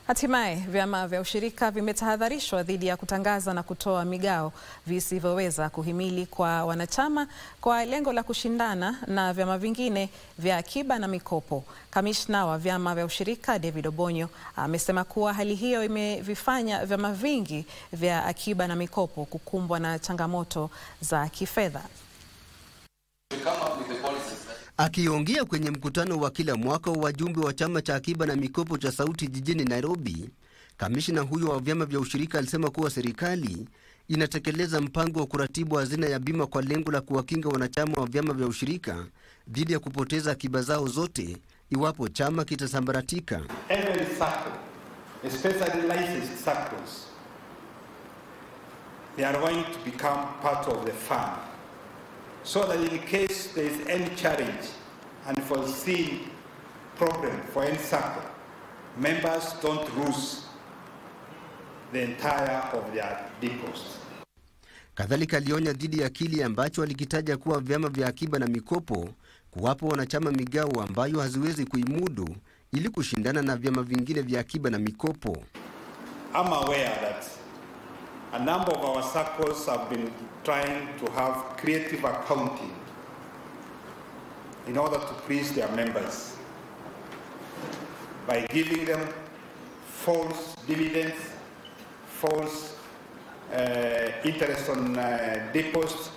Hatimaye vyama vya ushirika vimetahadharishwa dhidi ya kutangaza na kutoa migao visivyoweza kuhimili kwa wanachama kwa lengo la kushindana na vyama vingine vya akiba na mikopo. Kamishna wa vyama vya ushirika David Obonyo amesema kuwa hali hiyo imevifanya vyama vingi vya akiba na mikopo kukumbwa na changamoto za kifedha. Akiongea kwenye mkutano wa kila mwaka wa wajumbe wa chama cha akiba na mikopo cha Sauti jijini Nairobi, kamishna huyo wa vyama vya ushirika alisema kuwa serikali inatekeleza mpango wa kuratibu hazina ya bima kwa lengo la kuwakinga wanachama wa vyama vya ushirika dhidi ya kupoteza akiba zao zote iwapo chama kitasambaratika. Every circle, especially licensed circles, they are going to become part of the fund so that in case there is any challenge, unforeseen problem for any circle, members don't lose the entire of their deposits. Kadhalika alionya dhidi ya kile ambacho alikitaja kuwa vyama vya akiba na mikopo kuwapo wanachama migao ambayo haziwezi kuimudu ili kushindana na vyama vingine vya akiba na mikopo. I'm aware that a number of our circles have been trying to have creative accounting in order to please their members by giving them false dividends, false uh, interest on uh, deposits,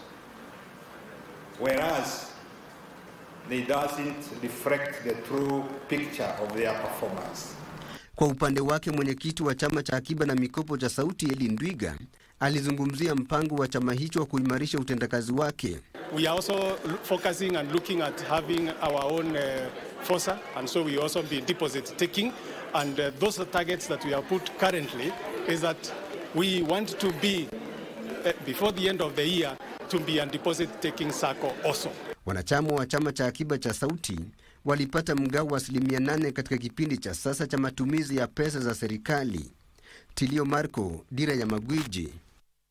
whereas they doesn't reflect the true picture of their performance. Kwa upande wake mwenyekiti wa chama cha akiba na mikopo cha Sauti Eli Ndwiga alizungumzia mpango wa chama hicho wa kuimarisha utendakazi wake. We are also focusing and looking at having our own uh, FOSA and so we also be deposit taking and uh, those are targets that we have put currently is that we want to be uh, before the end of the year to be a deposit taking circle also. Wanachama wa chama cha akiba cha Sauti walipata mgao wa asilimia nane katika kipindi cha sasa cha matumizi ya pesa za serikali. Tilio Marco, Dira ya Magwiji.